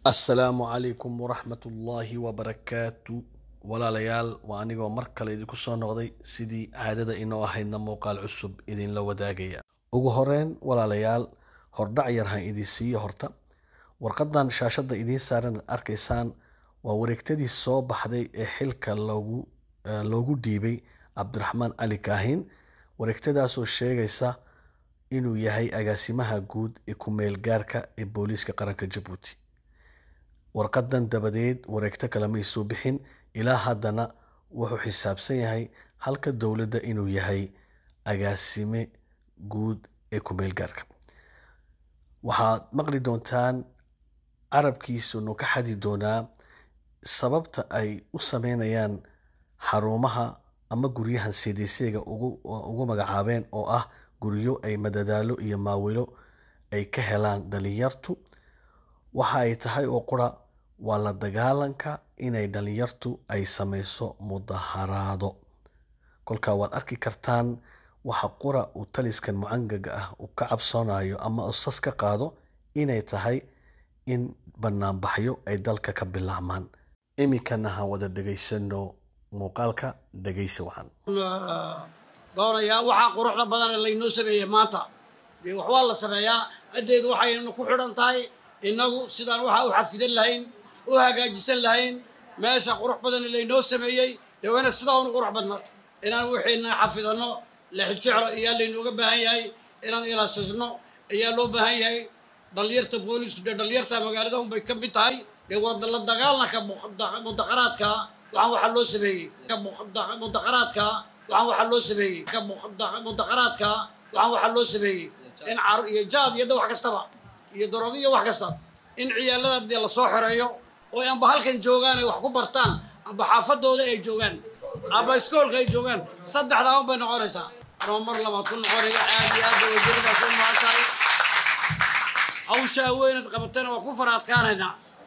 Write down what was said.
assalaamu calaykum waraxmatullaahi wabarakaatu walaalayaal waa anigoo mar kale idinku soo noqday sidii caadada inoo ahaydna muuqaal cusub idinla wadaagaya ugu horeyn walaalayaal hordhac yar han idin siiyo horta warqadan shaashadda idiin saaran ad arkaysaan waa wareegtadii soo baxday ee xilka loogu loogu dhiibay cabdiraxmaan cali kaahin wareegtadaasoo sheegaysa inuu yahay agaasimaha guud ee ku-meel gaarka ee booliiska qaranka jabuuti warqadan dabadeed wareegto kale may soo bixin ilaa haddana wuxuu xisaabsan yahay halka dowladda inuu yahay agaasime guud ee ku-meel gaarka waxaad maqli doontaan carabkiisunu ka xadi doonaa sababta ay u sameynayaan xarumaha ama guryahan cdcga ugu magacaabeen oo ah guryo ay madadaalo iyo maawilo ay ka helaan dhalinyartu waxa ay tahay oo qura waa la dagaalanka inay dhalinyartu ay sameyso mudaharaado kolkaa waad arki kartaan waxa qura uu taliskan mucangaga ah uu ka cabsoonayo ama usas ka qaado inay tahay in banaanbaxyo ay dalka ka bilaabmaan iminkana ha wada dhegaysano muuqaalka dhegaysi wacan doonayaa waxaa quruxda badan ee laynoo sameeyey maanta dee wax waa la sameeyaa haddeedu waxaynu ku xidhan tahay innagu sidaan waxaa u xafidan lahayn u hagaajisan lahayn meesha qurux badan ee laynoo sameeyey dee wayna sidaa unu qurux badna inaan wixiina xafidanno lexijeclo ayaa laynooga baahan yahay inaan ilaasasno ayaa loo baahan yahay dhalinyarta booliisku dee dhalinyarta magaalada unbay ka mid tahay dee waa la dagaalanka mudaqaraadka waxaan waxaa loo sameeyey mudaqaraadka waxaan waxaa loo sameeyey mudaqaraadka waxaan waxaa loo sameeyey in car iyo jaad iyo wax kastaba iyo daroogo iyo wax kasta in ciyaalada dee lasoo xoreeyo oo amba halkan joogaan ay wax ku bartaan amba xaafadooda ay joogaan amba iskoolka ay joogaan saddexdaa un bay noqonaysaa anoo mar labaad ku noqonaya aad iyo aad wajiradaas u mahan tahay hawshaa weynad qabatayna waa ku faraadkaanaynaa